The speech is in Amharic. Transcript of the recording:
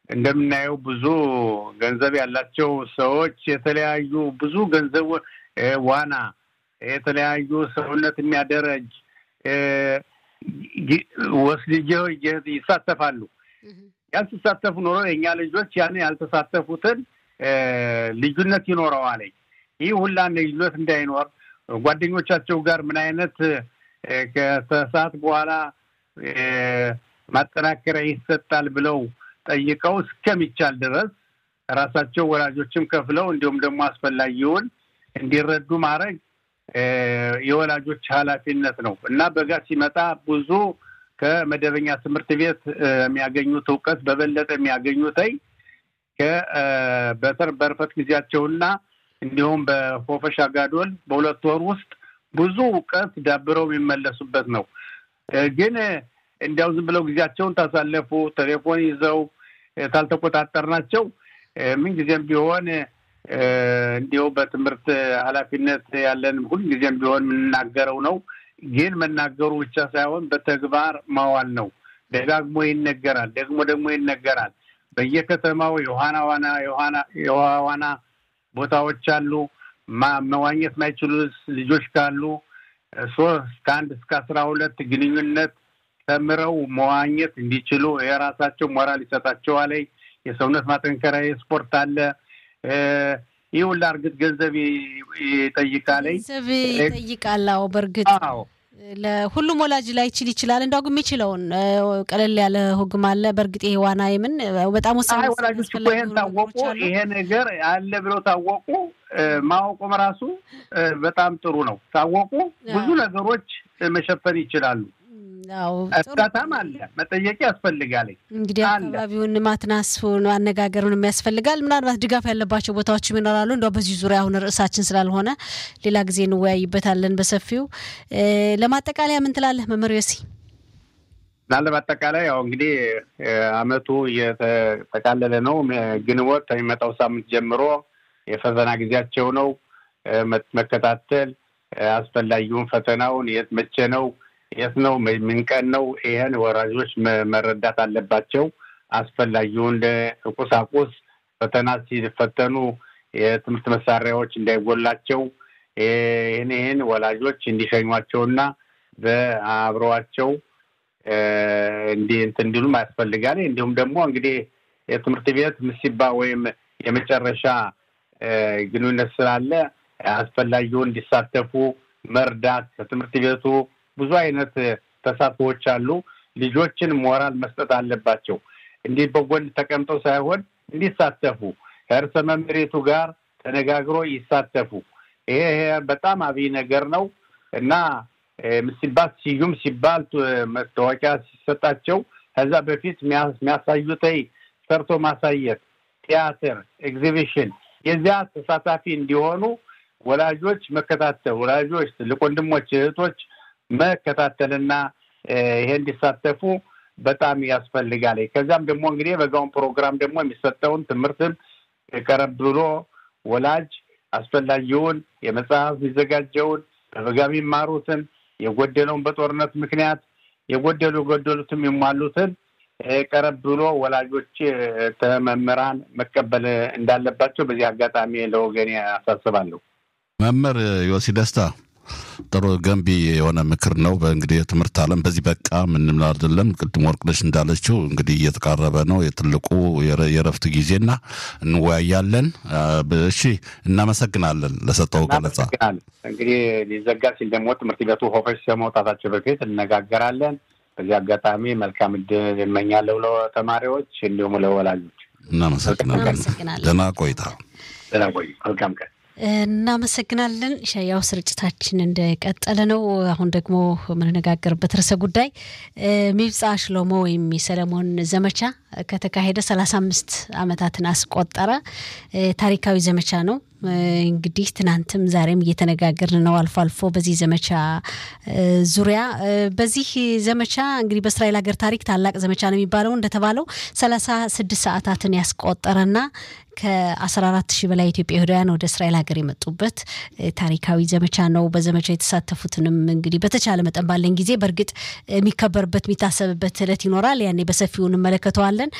እንደምናየው ብዙ ገንዘብ ያላቸው ሰዎች የተለያዩ ብዙ ገንዘብ ዋና፣ የተለያዩ ሰውነት የሚያደረጅ ወስልጅ ይሳተፋሉ። ያልተሳተፉ ኖሮ የእኛ ልጆች ያን ያልተሳተፉትን ልዩነት ይኖረዋል። ይህ ሁላ ልዩነት እንዳይኖር ጓደኞቻቸው ጋር ምን አይነት ከሰዓት በኋላ ማጠናከሪያ ይሰጣል ብለው ጠይቀው እስከሚቻል ድረስ ራሳቸው ወላጆችም ከፍለው እንዲሁም ደግሞ አስፈላጊውን እንዲረዱ ማድረግ የወላጆች ኃላፊነት ነው እና በጋ ሲመጣ ብዙ ከመደበኛ ትምህርት ቤት የሚያገኙት እውቀት በበለጠ የሚያገኙተይ በተር በርፈት ጊዜያቸውና እንዲሁም በፎፈሻ ጋዶል በሁለት ወር ውስጥ ብዙ እውቀት ዳብረው የሚመለሱበት ነው። ግን እንዲያው ዝም ብለው ጊዜያቸውን ታሳለፉ ቴሌፎን ይዘው ታልተቆጣጠርናቸው ምንጊዜም ቢሆን እንዲሁ በትምህርት ኃላፊነት ያለን ሁልጊዜም ቢሆን የምንናገረው ነው። ግን መናገሩ ብቻ ሳይሆን በተግባር ማዋል ነው። ደጋግሞ ይነገራል፣ ደግሞ ደግሞ ይነገራል። በየከተማው የውሃና ዋና የውሃ ዋና ቦታዎች አሉ። መዋኘት ማይችሉ ልጆች ካሉ ሶስት ከአንድ እስከ አስራ ሁለት ግንኙነት ተምረው መዋኘት እንዲችሉ የራሳቸው ሞራል ይሰጣቸዋል። የሰውነት ማጠንከሪያ ስፖርት አለ። ይህ ሁላ እርግጥ ገንዘብ ይጠይቃል። ገንዘብ ይጠይቃል። አዎ በእርግጥ ለሁሉም ወላጅ ላይ ይችል ይችላል። እንዳው ግን የሚችለውን ቀለል ያለ ህግም አለ። በእርግጥ ይሄ ዋና የምን በጣም ወሳኝ ወላጆች እኮ ይሄን ታወቁ፣ ይሄ ነገር አለ ብለው ታወቁ፣ ማወቁም ራሱ በጣም ጥሩ ነው። ታወቁ ብዙ ነገሮች መሸፈን ይችላሉ። እርዳታም አለ፣ መጠየቅ ያስፈልጋል። እንግዲህ አካባቢውን ማትናስፉን አነጋገሩን የሚያስፈልጋል። ምናልባት ድጋፍ ያለባቸው ቦታዎችም ይኖራሉ። እንደው በዚህ ዙሪያ አሁን ርዕሳችን ስላልሆነ ሌላ ጊዜ እንወያይበታለን በሰፊው። ለማጠቃለያ ምን ትላለህ መምህር ዮሲ? እና ለማጠቃለያ ያው እንግዲህ አመቱ እየተጠቃለለ ነው። ግንቦት ከሚመጣው ሳምንት ጀምሮ የፈተና ጊዜያቸው ነው። መከታተል አስፈላጊውን ፈተናውን የት መቼ ነው የት ነው ምን ቀን ነው? ይህን ወራጆች መረዳት አለባቸው። አስፈላጊውን ቁሳቁስ ፈተና ሲፈተኑ የትምህርት መሳሪያዎች እንዳይጎላቸው ይህን ይህን ወላጆች እንዲሸኟቸውና በአብረዋቸው እንዲህ እንትን እንዲሉም ያስፈልጋል። እንዲሁም ደግሞ እንግዲህ የትምህርት ቤት ምሲባ ወይም የመጨረሻ ግንኙነት ስላለ አስፈላጊውን እንዲሳተፉ መርዳት ከትምህርት ቤቱ ብዙ አይነት ተሳትፎዎች አሉ። ልጆችን ሞራል መስጠት አለባቸው። እንዲህ በጎን ተቀምጠው ሳይሆን እንዲሳተፉ ከእርሰ መምሬቱ ጋር ተነጋግሮ ይሳተፉ። ይሄ በጣም አብይ ነገር ነው እና ሲባል ስዩም ሲባል መታወቂያ ሲሰጣቸው ከዛ በፊት የሚያሳዩት ሰርቶ ማሳየት፣ ቲያትር፣ ኤግዚቢሽን የዚያ ተሳታፊ እንዲሆኑ ወላጆች መከታተል ወላጆች፣ ትልቅ ወንድሞች፣ እህቶች መከታተልና ይሄ እንዲሳተፉ በጣም ያስፈልጋል። ከዚያም ደግሞ እንግዲህ በጋውን ፕሮግራም ደግሞ የሚሰጠውን ትምህርትን ቀረብ ብሎ ወላጅ አስፈላጊውን የመጽሐፍ የሚዘጋጀውን በበጋ የሚማሩትን የጎደለውን በጦርነት ምክንያት የጎደሉ የጎደሉትም የሟሉትን ቀረብ ብሎ ወላጆች ተመምህራን መቀበል እንዳለባቸው በዚህ አጋጣሚ ለወገኔ አሳስባለሁ። መምህር ዮሲ ደስታ ጥሩ ገንቢ የሆነ ምክር ነው። በእንግዲህ የትምህርት ዓለም በዚህ በቃ ምንም አይደለም። ቅድም ወርቅነሽ እንዳለችው እንግዲህ እየተቃረበ ነው የትልቁ የረፍት ጊዜና እንወያያለን። እሺ፣ እናመሰግናለን ለሰጠው ገለጻ። እንግዲህ ሊዘጋ ሲል ደግሞ ትምህርት ቤቱ ሆፈሽ ከመውጣታቸው በፊት እነጋገራለን። በዚህ አጋጣሚ መልካም እድል እመኛለሁ ለተማሪዎች እንዲሁም ለወላጆች። እናመሰግናለን። ደህና ቆይታ። ደህና ቆይ። መልካም ቀን። እናመሰግናለን። ሻያው ስርጭታችን እንደቀጠለ ነው። አሁን ደግሞ የምንነጋገርበት ርዕሰ ጉዳይ ሚብጻ ሽሎሞ ወይም የሰለሞን ዘመቻ ከተካሄደ ሰላሳ አምስት ዓመታትን አስቆጠረ። ታሪካዊ ዘመቻ ነው። እንግዲህ ትናንትም ዛሬም እየተነጋገርን ነው አልፎ አልፎ በዚህ ዘመቻ ዙሪያ። በዚህ ዘመቻ እንግዲህ በእስራኤል ሀገር ታሪክ ታላቅ ዘመቻ ነው የሚባለው እንደተባለው ሰላሳ ስድስት ሰዓታትን ያስቆጠረና ከ14 ሺህ በላይ ኢትዮጵያውያን ወደ እስራኤል ሀገር የመጡበት ታሪካዊ ዘመቻ ነው። በዘመቻ የተሳተፉትንም እንግዲህ በተቻለ መጠን ባለን ጊዜ በእርግጥ የሚከበርበት የሚታሰብበት እለት ይኖራል። ያኔ በሰፊው እንመለከተዋለን።